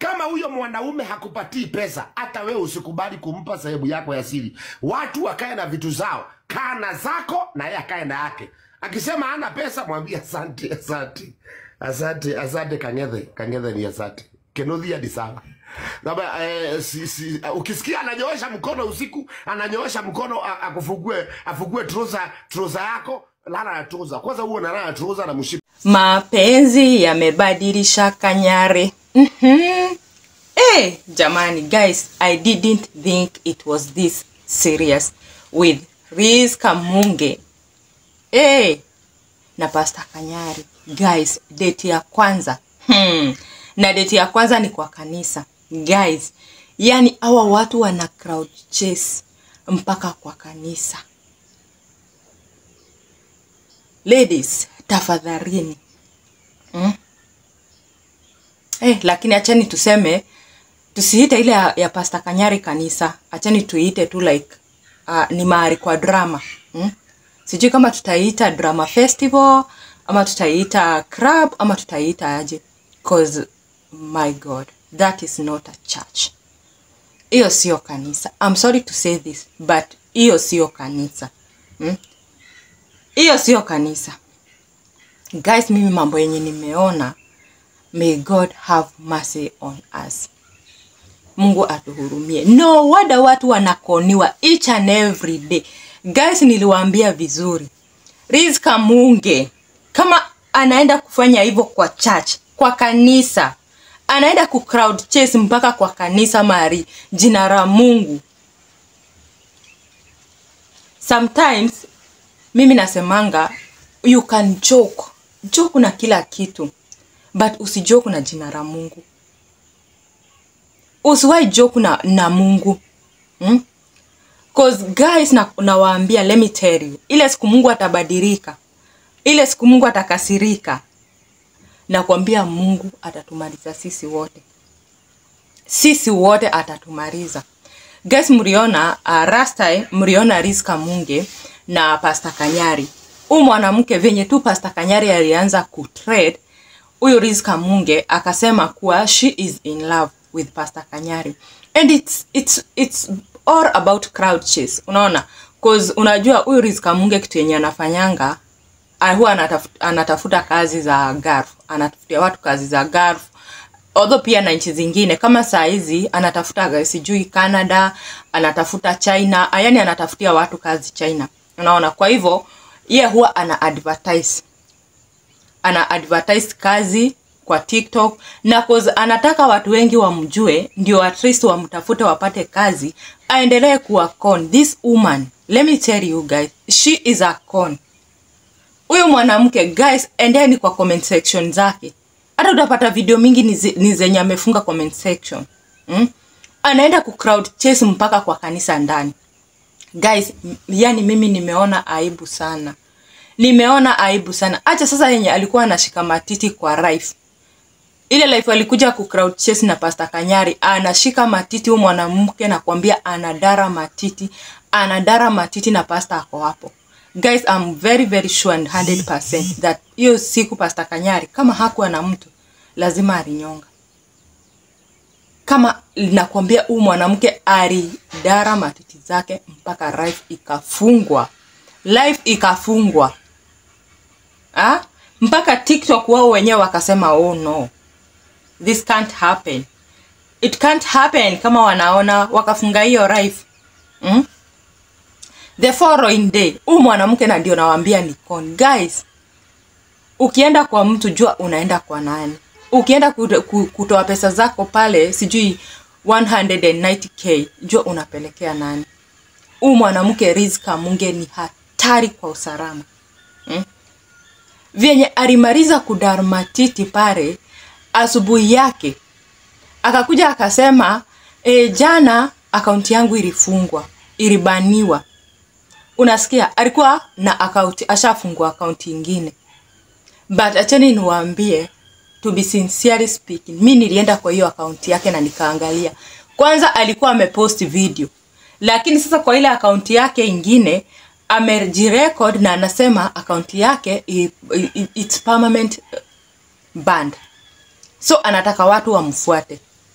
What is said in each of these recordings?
kama huyo mwanaume hakupatii pesa hata wewe usikubali kumpa sehemu yako ya siri watu wakae na vitu zao kaa na zako na yeye akae na yake akisema hana pesa mwambie asante asante asante asante kangethe kangethe ni asante kenuthia ni sawa Naba, eh, si, si, uh, ukisikia ananyoosha mkono usiku ananyoosha mkono a- akufugue afugue troza troza yako lala na troza kwanza huo nalala na troza na mshipi mapenzi yamebadilisha kanyare mm-hmm. hey, jamani guys i didn't think it was this serious with Riz Kamunge hey, na Pastor Kanyari guys date ya kwanza hmm. na date ya kwanza ni kwa kanisa guys yani hawa watu wana crowd chase mpaka kwa kanisa ladies tafadhalini mm? eh, lakini achani tuseme tusiite ile ya, ya pasta kanyari kanisa achani tuiite tu like uh, ni mahali kwa drama mm? sijui kama tutaiita drama festival ama tutaiita club ama tutaiita aje cause my god that is not a church hiyo sio kanisa I'm sorry to say this but hiyo sio kanisa mm? hiyo sio kanisa guys mimi mambo yenye nimeona may god have mercy on us mungu atuhurumie no wada watu wanakoniwa each and every day guys niliwaambia vizuri rizka munge kama anaenda kufanya hivyo kwa church kwa kanisa anaenda ku crowd chase mpaka kwa kanisa mari jina la mungu sometimes mimi nasemanga you can joke joke na kila kitu but usijoke na jina la mungu usiwai joke na, na mungu hmm? cause guys na, nawaambia let me tell you ile siku mungu atabadilika ile siku mungu atakasirika nakwambia mungu atatumaliza sisi wote sisi wote atatumaliza guys mliona uh, rasta mliona riska munge na pasta kanyari huyu mwanamke venye tu pasta kanyari alianza kutrade huyu riska munge akasema kuwa she is in love with pasta kanyari and it's, it's, it's all about crowd chase unaona cause unajua huyu riska munge kitu yenye anafanyanga ah, huwa anatafuta, anatafuta kazi za garf anatafutia watu kazi za garf although pia na nchi zingine kama saa hizi anatafuta sijui canada anatafuta china yani anatafutia watu kazi china unaona kwa hivyo ye huwa ana advertise ana advertise kazi kwa tiktok na cause anataka watu wengi wamjue ndio at least wamtafute wapate kazi aendelee kuwa con this woman let me tell you guys she is a con huyu mwanamke guys endeni kwa comment section zake hata utapata video mingi ni zi- ni zenye amefunga comment section mm? anaenda ku crowd chase mpaka kwa kanisa ndani guys m- yani mimi nimeona aibu sana nimeona aibu sana acha sasa yenye alikuwa anashika matiti kwa life ile life alikuja ku crowd chase na pasta kanyari anashika matiti huyu mwanamke nakwambia anadara matiti anadara matiti na pasta ako hapo guys I'm very very sure and 100% that hiyo siku pasta kanyari kama hakuwa na mtu lazima alinyonga kama nakwambia huyu mwanamke alidara matiti zake mpaka life ikafungwa life ikafungwa ha? mpaka tiktok wao wenyewe wakasema oh no this can't happen it can't happen kama wanaona wakafunga hiyo life mm? the following day huu mwanamke na ndio nawambia ni con guys ukienda kwa mtu jua unaenda kwa nani ukienda kut- ku- kutoa pesa zako pale sijui 190k jua unapelekea nani huu mwanamke rizka munge ni hatari kwa usalama hmm? vyenye alimaliza kudarmatiti pale asubuhi yake akakuja akasema e, jana akaunti yangu ilifungwa ilibaniwa unasikia alikuwa na akaunti ashafungua akaunti ingine but acheni niwaambie to be sincerely speaking mi nilienda kwa hiyo akaunti yake na nikaangalia kwanza alikuwa amepost video lakini sasa kwa ile akaunti yake ingine amejirecord na anasema akaunti yake i, i, it's permanent banned so anataka watu wamfuate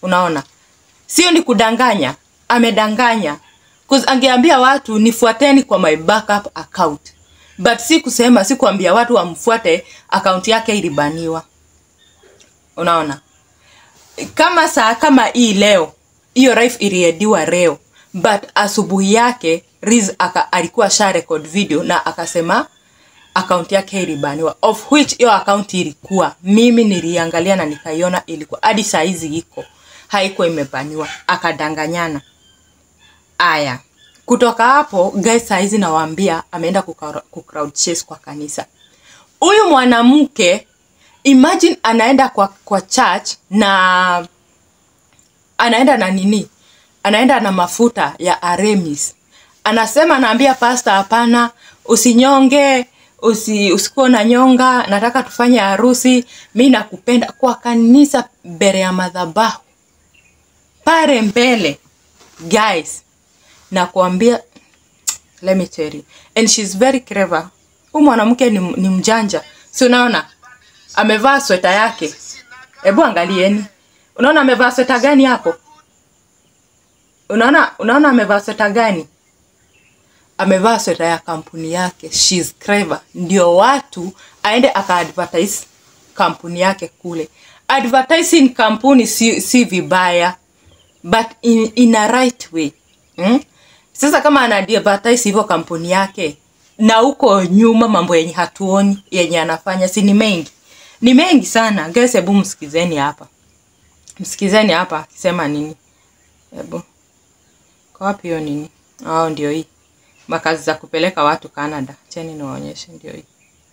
unaona sio ni kudanganya amedanganya 'Cause angeambia watu nifuateni kwa my backup account but si kusema si kuambia watu wamfuate akaunti yake ilibaniwa unaona kama saa kama hii leo hiyo live iliediwa leo but asubuhi yake Riz aka, alikuwa sha record video na akasema akaunti yake ilibaniwa of which hiyo akaunti ilikuwa mimi niliangalia na nikaiona ilikuwa hadi saa hizi iko haikuwa imebaniwa akadanganyana aya kutoka hapo guys saa hizi nawaambia ameenda kuka- kucrowd chase kwa kanisa huyu mwanamke imagine anaenda kwa, kwa church na anaenda na nini anaenda na mafuta ya aremis anasema anaambia pasta hapana usinyonge usi, usikuwa na nyonga nataka tufanye harusi mi nakupenda kwa kanisa mbele ya madhabahu pale mbele guys nakuambia let me tell you and she's very clever huyu mwanamke ni, ni mjanja si unaona amevaa sweta yake hebu angalieni unaona amevaa sweta gani hapo unaona unaona amevaa sweta gani amevaa sweta ya kampuni yake She's clever ndio watu aende akaadvertise kampuni yake kule advertising kampuni si, si vibaya but in, in a right way hmm? sasa kama ana advertise hivyo kampuni yake na huko nyuma mambo yenye hatuoni yenye anafanya si ni mengi ni mengi sana guys hebu msikizeni hapa msikizeni hapa akisema nini hebu kwa wapi hiyo nini oh, ndio hii makazi za kupeleka watu canada cheni niwaonyeshe ndio hii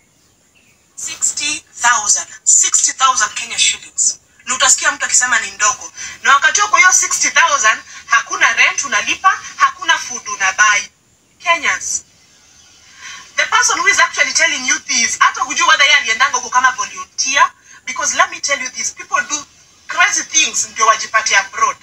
60,000 60,000 Kenya shillings na utasikia mtu akisema ni ndogo na wakati huo kwa hiyo 60,000 hakuna rent unalipa hakuna food unabai Kenyans the person who is actually telling you this hata hujui whether yeye aliendanga huko kama volunteer because let me tell you this people do crazy things ndio wajipate abroad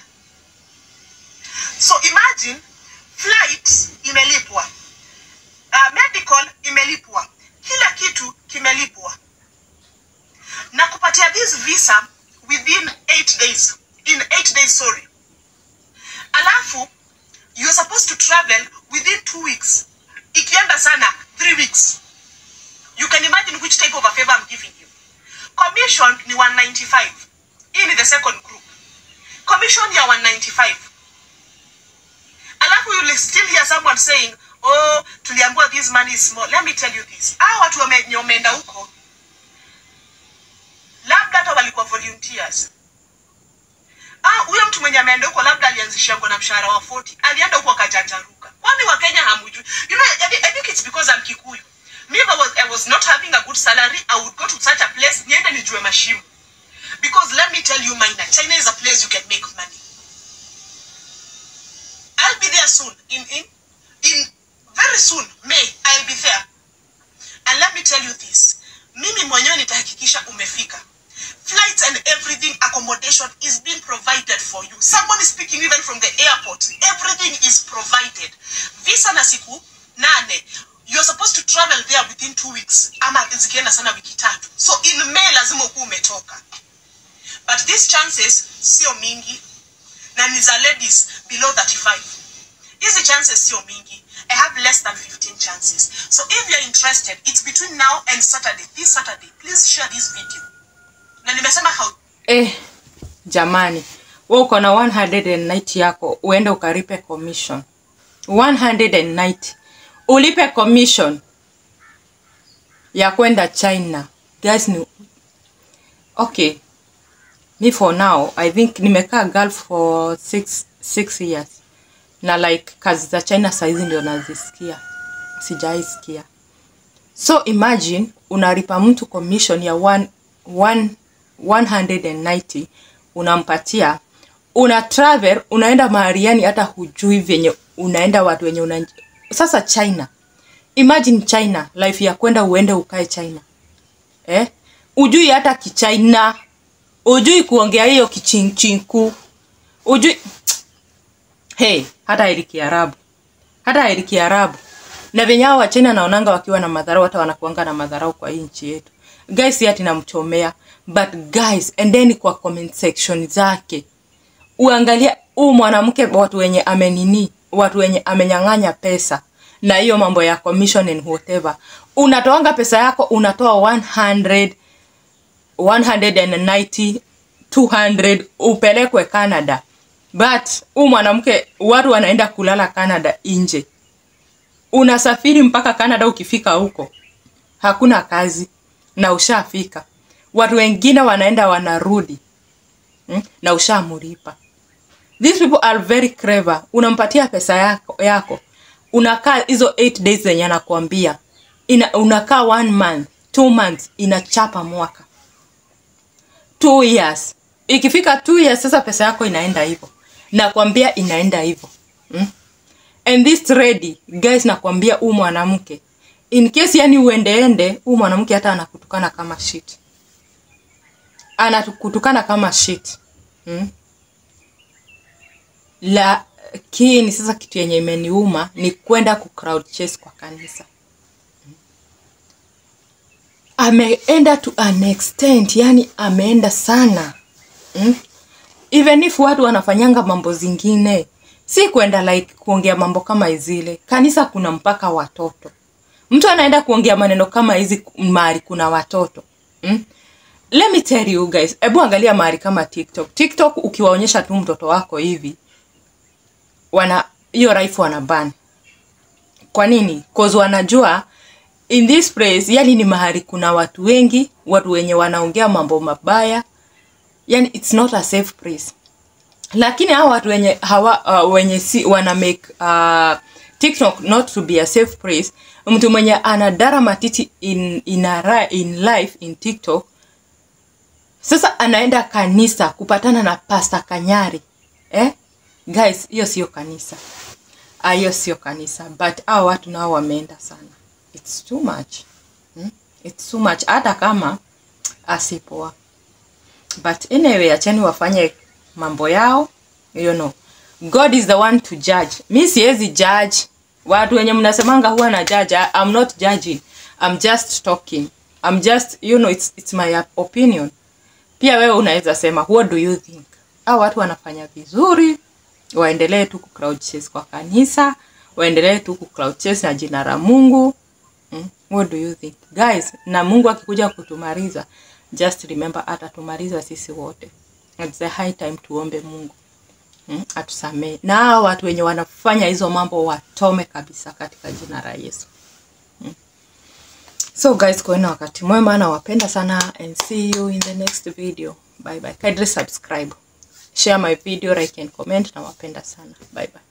so imagine flight imelipwa uh, medical imelipwa kila kitu kimelipwa na kupatia this visa within 8 days in 8 days sorry alafu you're supposed to travel within 2 weeks ikienda sana 3 weeks you can imagine which type of a favor I'm giving you commission ni 195 hii ni the second group commission ya 195 alafu you will still hear someone saying oh tuliambiwa this money is small let me tell you this hao watu wame- wameenda huko labda hata walikuwa volunteers ah huyo mtu mwenye ameenda huko labda alianzisha na mshahara wa 40 alienda huko akajanjaruka kwani wa Kenya hamjui you know I, I think it's because I'm Kikuyu me if I was, I was not having a good salary I would go to such a place niende nijue mashimo because let me tell you Maina China is a place you can make money I'll be there soon. In in in very soon, May, I'll be there. And let me tell you this. Mimi mwenyewe nitahakikisha umefika. Flights and everything, accommodation is being provided for you. Someone is speaking even from the airport. Everything is provided. Visa na siku nane. You're supposed to travel there within two weeks. Ama zikienda sana wiki tatu. So in May lazima ukuwe umetoka. But these chances sio mingi na ni za ladies below 35 hizi chances sio mingi i have less than 15 chances so if you're interested it's between now and saturday this saturday please share this video na nimesema how eh jamani we uko na 190 yako uende ukaripe commission 190 ulipe commission ya kwenda china guys ni okay me for now i think nimekaa gulf for six, six years na like kazi za china saizi ndio nazisikia sijaisikia so imagine unalipa mtu commission ya one, one, 190 unampatia una travel unaenda mahali yani hata hujui vyenye unaenda watu wenye una sasa china imagine china life ya kwenda uende ukae china eh? ujui hata kichina ujui kuongea hiyo kichinchinku ujui hey, hata heri kiarabu hata heri kiarabu na venye hao wachina naonanga wakiwa na madharau hata wanakuanga na madharau kwa hii nchi yetu guys si ati namchomea but guys endeni kwa comment section zake uangalie huu mwanamke watu wenye amenini watu wenye amenyang'anya pesa na hiyo mambo ya commission and whatever unatoanga pesa yako unatoa 100 190 200 upelekwe canada but huu mwanamke watu wanaenda kulala canada nje unasafiri mpaka canada ukifika huko hakuna kazi na ushafika watu wengine wanaenda wanarudi mm? na ushamuripa these people are very clever unampatia pesa yako, yako. unakaa hizo 8 days zenye anakuambia Ina, unakaa one month two months inachapa mwaka two years ikifika two years sasa pesa yako inaenda hivyo nakwambia inaenda hivyo mm? and this ready guys nakwambia huu mwanamke in case yani uendeende huu mwanamke hata anakutukana kama shit anakutukana kama shit mm? lakini sasa kitu yenye imeniuma ni kwenda ku crowd chase kwa kanisa ameenda to an extent yani ameenda sana mm? even if watu wanafanyanga mambo zingine si kwenda like kuongea mambo kama zile kanisa kuna mpaka watoto mtu anaenda kuongea maneno kama hizi mahali kuna watoto mm? let me tell you guys hebu angalia mahali kama tiktok tiktok ukiwaonyesha tu mtoto wako hivi wana hiyo rifle wana ban kwa nini cause wanajua in this place yani ni mahali kuna watu wengi watu wenye wanaongea mambo mabaya yani it's not a safe place lakini hao watu wenye hawa uh, wenye si wana make uh, tiktok not to be a safe place mtu mwenye anadara matiti in, in, a, ra- in life in tiktok sasa anaenda kanisa kupatana na pasta kanyari eh? guys hiyo sio kanisa Ah, hiyo sio kanisa but hao watu nao wameenda sana its too much hmm? its too much hata kama asipoa but anyway achani wafanye mambo yao you know god is the one to judge mi siwezi judge watu wenye mnasemanga huwa na judge I, i'm not judging i'm just talking i'm just you know it's, it's my opinion pia wewe unaweza sema what do you think au watu wanafanya vizuri waendelee tu kucloud chase kwa kanisa waendelee tu kucloud chase na jina la mungu mm? what do you think guys na mungu akikuja kutumaliza just remember atatumaliza sisi wote It's the high time tuombe mungu mm? atusamee na hao watu wenye wanafanya hizo mambo watome kabisa katika jina la yesu mm? so guys kuena wakati mwema nawapenda sana and see you in the next video bye bye kindly subscribe share my video like and comment nawapenda sana bye bye